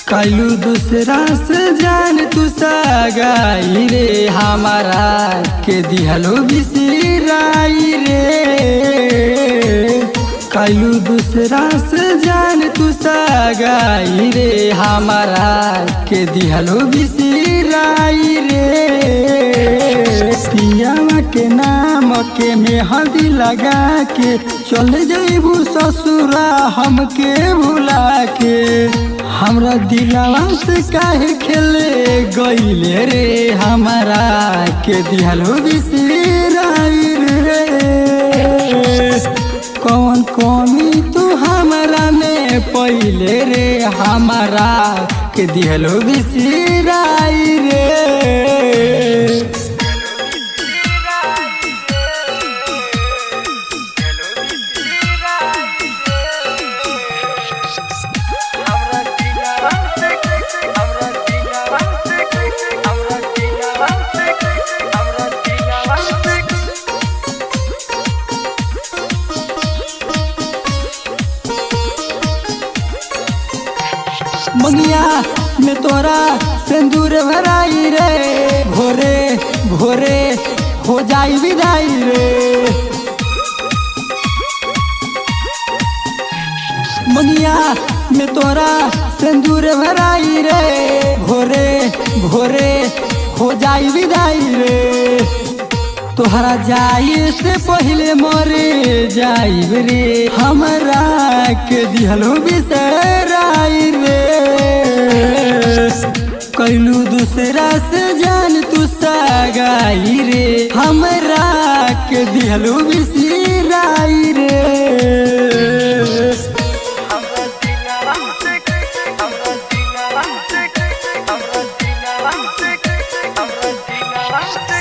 कैलू दूसरा से जान तू सगाई रे हमारा के दिहलो बिसराई रे कैलू दूसरा से जान तू सगाई रे हमारा के दिहलो बिसराई रे पियावा के नाम के मेहंदी लगा के चल जइबू ससुरा हमके भुला के हमरा दिलवा से काहे खेले गईले रे हमारा के दिहलो बिसराई रे कौन कमी तू हमारा में पहिले रे हमारा के दिहलो बिसराई रे हमरा दिलवा से हमरा दिलवा से हमरा दिलवा से हमरा दिलवा से मंगिया में तोरा सिंदूर भराई रे भोरे भोरे हो जाई विदाई रे मंगिया में तोरा सिंदूर भराई रे भोरे भोरे हो जाई विदाई रे तोहरा जाए से पहले मरे जाइब रे हमरा के दिहलो बिसराई रे कैलू दूसरा से जान तू सगाई रे हमरा के दिहलो बिसराई रे हमरा दिलवा से हमरा दिलवा से हमरा दिलवा से हमरा दिलवा से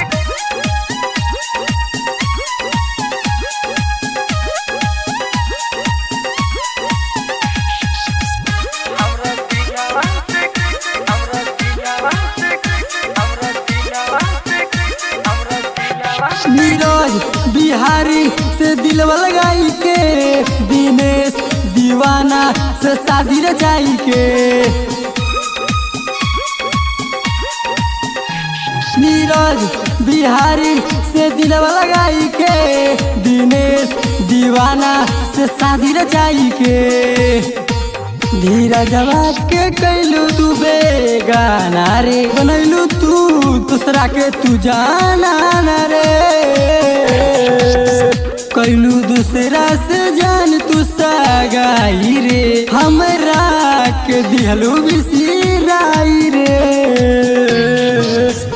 हमरा दिलवा से हमरा दिलवा से हमरा दिलवा से हमरा दिलवा से नीरज बिहारी से दिलवा लगाई के दिनेश दीवाना से शादी रचाई के नीरज बिहारी से दिलवा लगाई के दिनेश दीवाना से शादी रचाई के धीरजवा के कैलू तू बेगाना रे बनैलू तू दूसरा के तू जाना ना रे कैलू दूसरा से जान तू सगाई रे हमरा के दिहलू बिसी